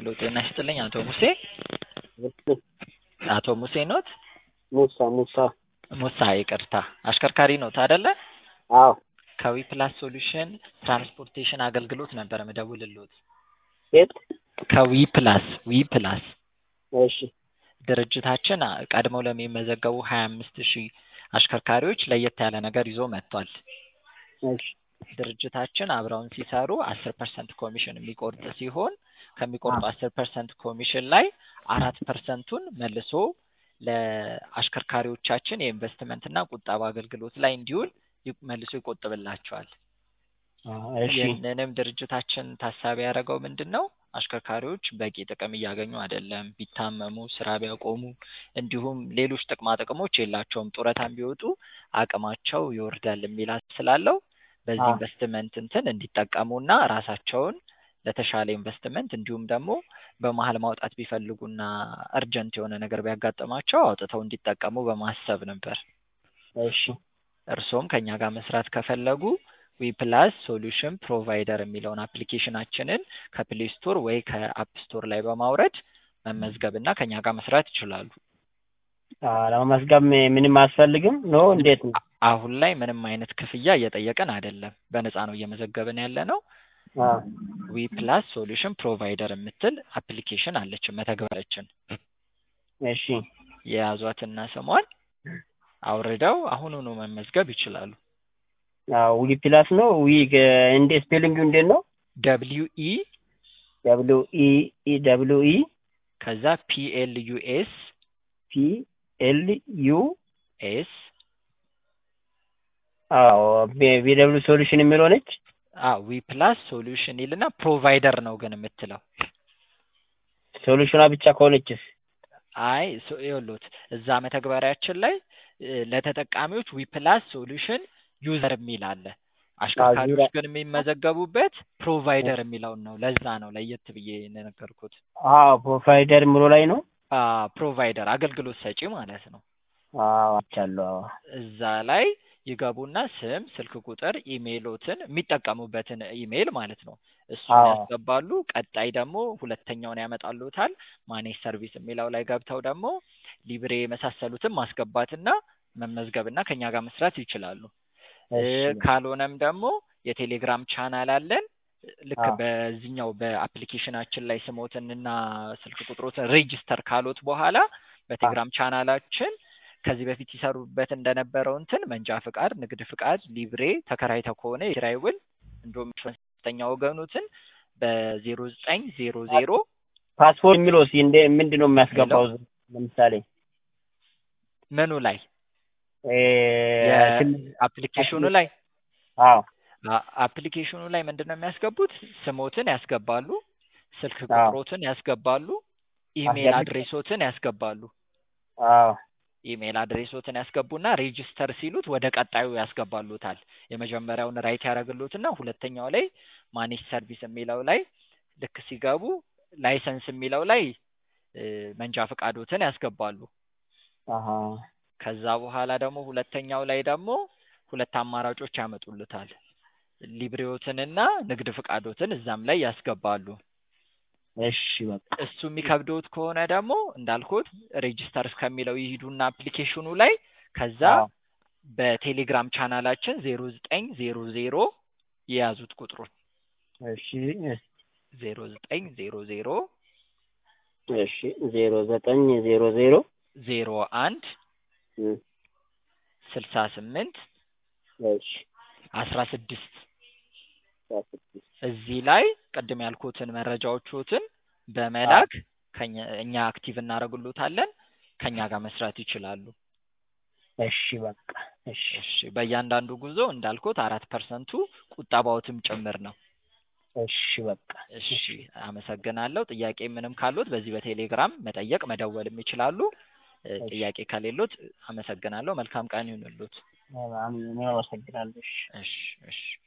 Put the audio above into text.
ሄሎ ጤና ይስጥልኝ አቶ ሙሴ አቶ ሙሴ ኖት? ሙሳ ሙሳ ሙሳ ይቅርታ አሽከርካሪ ኖት አይደለ? አዎ ከዊ ፕላስ ሶሉሽን ትራንስፖርቴሽን አገልግሎት ነበር ምደውልልዎት። የት? ከዊ ፕላስ ዊ ፕላስ እሺ ድርጅታችን ቀድመው ለሚመዘገቡ ሀያ አምስት ሺህ አሽከርካሪዎች ለየት ያለ ነገር ይዞ መጥቷል። እሺ ድርጅታችን አብረውን ሲሰሩ አስር ፐርሰንት ኮሚሽን የሚቆርጥ ሲሆን ከሚቆርጡ አስር ፐርሰንት ኮሚሽን ላይ አራት ፐርሰንቱን መልሶ ለአሽከርካሪዎቻችን የኢንቨስትመንት እና ቁጠባ አገልግሎት ላይ እንዲውል ይ- መልሶ ይቆጥብላቸዋል። እሺ ይህንንም ድርጅታችን ታሳቢ ያደረገው ምንድን ነው? አሽከርካሪዎች በቂ ጥቅም እያገኙ አይደለም። ቢታመሙ፣ ስራ ቢያቆሙ፣ እንዲሁም ሌሎች ጥቅማ ጥቅሞች የላቸውም። ጡረታም ቢወጡ አቅማቸው ይወርዳል የሚል ስላለው በዚህ አዎ። ኢንቨስትመንት እንትን እንዲጠቀሙና ራሳቸውን ለተሻለ ኢንቨስትመንት እንዲሁም ደግሞ በመሀል ማውጣት ቢፈልጉና እርጀንት የሆነ ነገር ቢያጋጥማቸው አውጥተው እንዲጠቀሙ በማሰብ ነበር። እሺ እርስዎም ከኛ ጋር መስራት ከፈለጉ ዊ ፕላስ ሶሉሽን ፕሮቫይደር የሚለውን አፕሊኬሽናችንን ከፕሌይ ስቶር ወይ ከአፕ ስቶር ላይ በማውረድ መመዝገብ እና ከኛ ጋር መስራት ይችላሉ። አዎ፣ ለመመዝገብ ምንም አያስፈልግም ነው እንዴት ነው? አሁን ላይ ምንም አይነት ክፍያ እየጠየቅን አይደለም። በነፃ ነው እየመዘገብን ያለ ነው። አዎ ዊ ፕላስ ሶሉሽን ፕሮቫይደር የምትል አፕሊኬሽን አለችን መተግበሪያችን እሺ የያዟትና ስሟን አውርደው አሁኑኑ መመዝገብ ይችላሉ። አዎ ዊ ፕላስ ነው ዊ ገ- እንደ ስፔሊንግ እንዴት ነው? ደብሊው ኢ ደብሊው ኢ ኢ ደብሊው ኢ ከዛ ፒ ኤል ዩ ኤስ ፒ ኤል ዩ ኤስ አዎ ቢደብሊው ሶሉሽን የሚለው ነች። ዊ ፕላስ ሶሉሽን ይልና ፕሮቫይደር ነው ግን የምትለው ሶሉሽኗ ብቻ ከሆነችስ? አይ ሶ- ይኸውልዎት እዛ መተግበሪያችን ላይ እ፣ ለተጠቃሚዎች ዊ ፕላስ ሶሉሽን ዩዘር የሚል አለ። አሽከርካሪዎች ዙሪያ- ግን የሚመዘገቡበት ፕሮቫይደር የሚለውን ነው። ለዛ ነው ለየት ብዬ የነገርኩት። አዎ ፕሮቫይደር የሚለው ላይ ነው። ፕሮቫይደር አገልግሎት ሰጪ ማለት ነው። አዎ አይቻለሁ። አዎ እዛ ላይ ይገቡና ስም፣ ስልክ ቁጥር፣ ኢሜይሎትን የሚጠቀሙበትን ኢሜይል ማለት ነው እሱን አዎ። ያስገባሉ። ቀጣይ ደግሞ ሁለተኛውን ያመጣሉታል ማኔጅ ሰርቪስ የሚለው ላይ ገብተው ደግሞ ሊብሬ የመሳሰሉትን ማስገባትና መመዝገብና ከኛ ጋር መስራት ይችላሉ። እ፣ እሺ ካልሆነም ደግሞ የቴሌግራም ቻናል አለን። ልክ አዎ። በዚህኛው በአፕሊኬሽናችን ላይ ስሞትንና ስልክ ቁጥሮትን ሬጅስተር ካሎት በኋላ በቴሌግራም ቻናላችን ከዚህ በፊት ይሰሩበት እንደነበረው እንትን መንጃ ፍቃድ፣ ንግድ ፍቃድ፣ ሊብሬ ተከራይተው ከሆነ የኪራይ ውል እንዲሁም ሶስተኛ ወገኑትን በዜሮ ዘጠኝ ዜሮ ዜሮ ፓስፖርት የሚለው እስኪ እንደ ምንድን ነው የሚያስገባው? ለምሳሌ ምኑ ላይ እ፣ ትም- የአፕሊኬሽኑ ላይ አዎ አ- አፕሊኬሽኑ ላይ ምንድን ነው የሚያስገቡት? ስሞትን ያስገባሉ፣ ስልክ አዎ። ቁጥሮትን ያስገባሉ፣ ኢሜይል አስገቢ- አድሬሶትን ያስገባሉ። አዎ ኢሜይል አድሬሶትን ያስገቡና ሬጂስተር ሲሉት ወደ ቀጣዩ ያስገባሉታል። የመጀመሪያውን ራይት ያደረግሉትና ሁለተኛው ላይ ማኔጅ ሰርቪስ የሚለው ላይ ልክ ሲገቡ ላይሰንስ የሚለው ላይ እ፣ መንጃ ፈቃዶትን ያስገባሉ። አሀ ከዛ በኋላ ደግሞ ሁለተኛው ላይ ደግሞ ሁለት አማራጮች ያመጡልታል። ሊብሬዎትንና ንግድ ፍቃዶትን እዛም ላይ ያስገባሉ። እሺ በቃ እሱ የሚከብደውት ከሆነ ደግሞ እንዳልኩት ሬጂስተር እስከሚለው ይሂዱና አፕሊኬሽኑ ላይ ከዛ አዎ በቴሌግራም ቻናላችን ዜሮ ዘጠኝ ዜሮ ዜሮ የያዙት ቁጥሩን እሺ ዜሮ ዘጠኝ ዜሮ ዜሮ እሺ ዜሮ ዘጠኝ ዜሮ ዜሮ ዜሮ አንድ እም፣ ስልሳ ስምንት እሺ አስራ ስድስት አስራ ስድስት እዚህ ላይ ቅድም ያልኩትን መረጃዎቹትን በመላክ ከኛ እኛ አክቲቭ እናደርግሎታለን። ከኛ ጋር መስራት ይችላሉ። እሺ በቃ እሺ እሺ በእያንዳንዱ ጉዞ እንዳልኩት አራት ፐርሰንቱ ቁጠባዎትም ጭምር ነው። እሺ በቃ እሺ አመሰግናለሁ። ጥያቄ ምንም ካሉት በዚህ በቴሌግራም መጠየቅ መደወልም ይችላሉ። እ፣ እሺ። ጥያቄ ከሌሎት አመሰግናለሁ። መልካም ቀን ይሁንልዎት። እኔ አመሰግናለሁ። እሺ እሺ እሺ